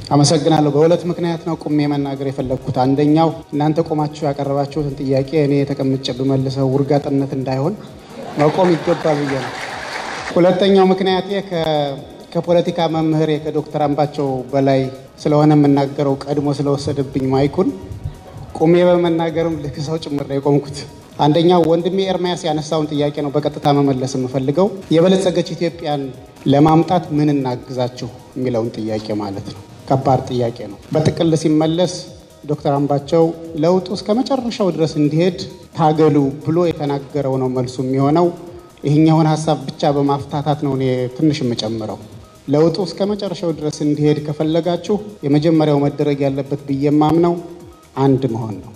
አመሰግናለሁ። በሁለት ምክንያት ነው ቁሜ መናገር የፈለግኩት። አንደኛው እናንተ ቆማችሁ ያቀረባችሁትን ጥያቄ እኔ የተቀምጬ ብመልሰው ውርጋጥነት እንዳይሆን መቆም ይገባል ብዬ ነው። ሁለተኛው ምክንያቴ ከፖለቲካ መምህሬ ከዶክተር አምባቸው በላይ ስለሆነ የምናገረው ቀድሞ ስለወሰደብኝ ማይኩን ቁሜ በመናገርም ልክሰው ጭምር ነው የቆምኩት። አንደኛው ወንድሜ ኤርሚያስ ያነሳውን ጥያቄ ነው በቀጥታ መመለስ የምፈልገው። የበለጸገች ኢትዮጵያን ለማምጣት ምን እናግዛችሁ የሚለውን ጥያቄ ማለት ነው። ከባድ ጥያቄ ነው። በጥቅል ሲመለስ ዶክተር አምባቸው ለውጡ እስከ መጨረሻው ድረስ እንዲሄድ ታገሉ ብሎ የተናገረው ነው መልሱ የሚሆነው። ይህኛውን ሀሳብ ብቻ በማፍታታት ነው እኔ ትንሽ የምጨምረው። ለውጡ እስከ መጨረሻው ድረስ እንዲሄድ ከፈለጋችሁ የመጀመሪያው መደረግ ያለበት ብዬ የማምነው አንድ መሆን ነው።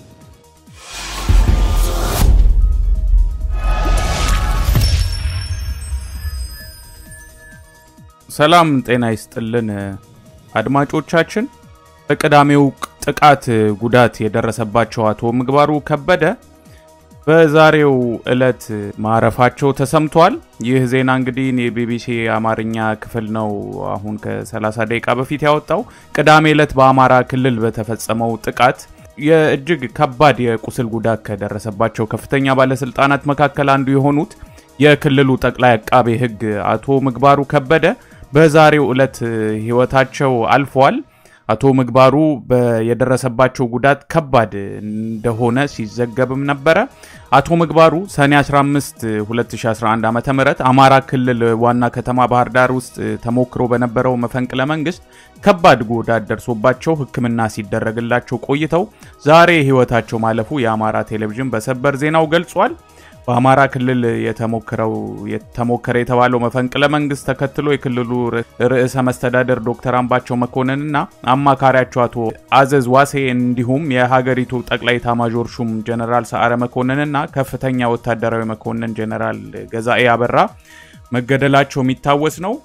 ሰላም ጤና ይስጥልን አድማጮቻችን። በቅዳሜው ጥቃት ጉዳት የደረሰባቸው አቶ ምግባሩ ከበደ በዛሬው ዕለት ማረፋቸው ተሰምቷል። ይህ ዜና እንግዲህ የቢቢሲ የአማርኛ ክፍል ነው አሁን ከ30 ደቂቃ በፊት ያወጣው። ቅዳሜ ዕለት በአማራ ክልል በተፈጸመው ጥቃት የእጅግ ከባድ የቁስል ጉዳት ከደረሰባቸው ከፍተኛ ባለስልጣናት መካከል አንዱ የሆኑት የክልሉ ጠቅላይ አቃቤ ሕግ አቶ ምግባሩ ከበደ በዛሬው ዕለት ህይወታቸው አልፏል። አቶ ምግባሩ የደረሰባቸው ጉዳት ከባድ እንደሆነ ሲዘገብም ነበረ። አቶ ምግባሩ ሰኔ 15 2011 ዓ ም አማራ ክልል ዋና ከተማ ባህር ዳር ውስጥ ተሞክሮ በነበረው መፈንቅለ መንግስት ከባድ ጉዳት ደርሶባቸው ሕክምና ሲደረግላቸው ቆይተው ዛሬ ህይወታቸው ማለፉ የአማራ ቴሌቪዥን በሰበር ዜናው ገልጿል። በአማራ ክልል የተሞከረው የተሞከረ የተባለው መፈንቅለ መንግስት ተከትሎ የክልሉ ርዕሰ መስተዳደር ዶክተር አምባቸው መኮንንና አማካሪያቸው አቶ አዘዝ ዋሴ እንዲሁም የሀገሪቱ ጠቅላይ ኤታማዦር ሹም ጀነራል ሰዓረ መኮንንና ከፍተኛ ወታደራዊ መኮንን ጀነራል ገዛኤ አበራ መገደላቸው የሚታወስ ነው።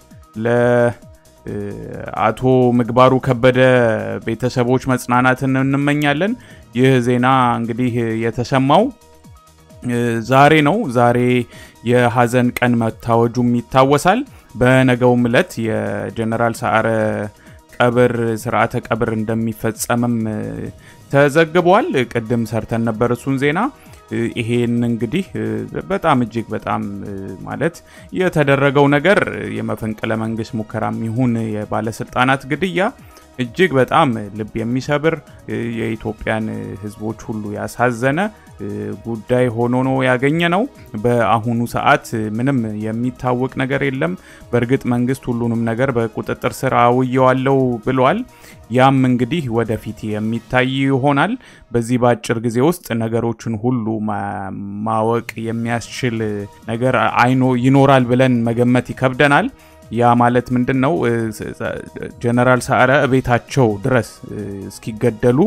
ለአቶ ምግባሩ ከበደ ቤተሰቦች መጽናናትን እንመኛለን። ይህ ዜና እንግዲህ የተሰማው ዛሬ ነው። ዛሬ የሀዘን ቀን መታወጁም ይታወሳል። በነገውም ዕለት የጀነራል ሰዓረ ቀብር ስርዓተ ቀብር እንደሚፈጸምም ተዘግቧል። ቅድም ሰርተን ነበር እሱን ዜና። ይሄን እንግዲህ በጣም እጅግ በጣም ማለት የተደረገው ነገር የመፈንቅለ መንግስት ሙከራም ይሁን የባለስልጣናት ግድያ እጅግ በጣም ልብ የሚሰብር የኢትዮጵያን ሕዝቦች ሁሉ ያሳዘነ ጉዳይ ሆኖ ነው ያገኘ ነው። በአሁኑ ሰዓት ምንም የሚታወቅ ነገር የለም። በእርግጥ መንግስት ሁሉንም ነገር በቁጥጥር ስር አውየዋለው ብሏል። ያም እንግዲህ ወደፊት የሚታይ ይሆናል። በዚህ በአጭር ጊዜ ውስጥ ነገሮችን ሁሉ ማወቅ የሚያስችል ነገር አይኖ ይኖራል ብለን መገመት ይከብደናል። ያ ማለት ምንድን ነው? ጀነራል ሰዓረ ቤታቸው ድረስ እስኪገደሉ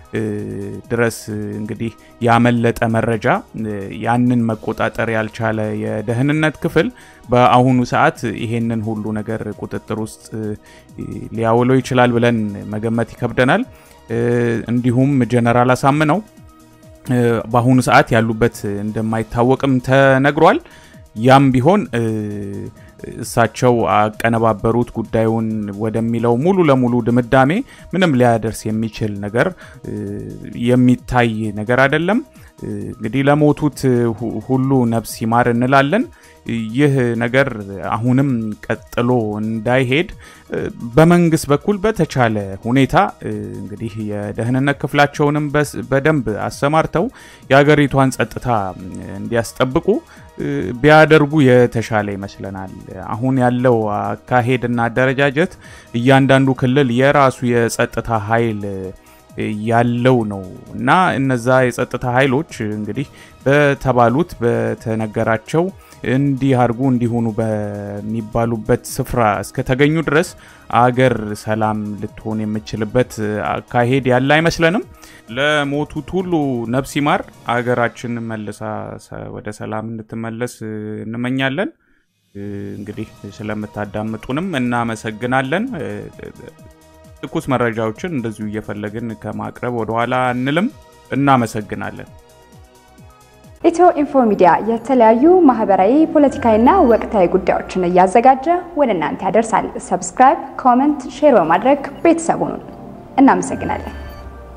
ድረስ እንግዲህ ያመለጠ መረጃ ያንን መቆጣጠር ያልቻለ የደህንነት ክፍል በአሁኑ ሰዓት ይሄንን ሁሉ ነገር ቁጥጥር ውስጥ ሊያውለው ይችላል ብለን መገመት ይከብደናል። እንዲሁም ጀነራል አሳምነው በአሁኑ ሰዓት ያሉበት እንደማይታወቅም ተነግሯል። ያም ቢሆን እሳቸው አቀነባበሩት ጉዳዩን ወደሚለው ሙሉ ለሙሉ ድምዳሜ ምንም ሊያደርስ የሚችል ነገር የሚታይ ነገር አይደለም። እንግዲህ ለሞቱት ሁሉ ነፍስ ይማር እንላለን። ይህ ነገር አሁንም ቀጥሎ እንዳይሄድ በመንግስት በኩል በተቻለ ሁኔታ እንግዲህ የደህንነት ክፍላቸውንም በደንብ አሰማርተው የሀገሪቷን ጸጥታ እንዲያስጠብቁ ቢያደርጉ የተሻለ ይመስለናል። አሁን ያለው አካሄድና አደረጃጀት እያንዳንዱ ክልል የራሱ የጸጥታ ኃይል ያለው ነው እና እነዛ የጸጥታ ኃይሎች እንግዲህ በተባሉት በተነገራቸው እንዲህ አድርጉ እንዲሆኑ በሚባሉበት ስፍራ እስከተገኙ ድረስ አገር ሰላም ልትሆን የምችልበት አካሄድ ያለ አይመስለንም። ለሞቱት ሁሉ ነፍስ ይማር፣ አገራችን መልሳ ወደ ሰላም እንድትመለስ እንመኛለን። እንግዲህ ስለምታዳምጡንም እናመሰግናለን። ትኩስ መረጃዎችን እንደዚሁ እየፈለግን ከማቅረብ ወደኋላ አንልም። እናመሰግናለን። ኢትዮ ኢንፎ ሚዲያ የተለያዩ ማህበራዊ፣ ፖለቲካዊና ወቅታዊ ጉዳዮችን እያዘጋጀ ወደ እናንተ ያደርሳል። ሰብስክራይብ፣ ኮመንት፣ ሼር በማድረግ ቤተሰቡን እናመሰግናለን።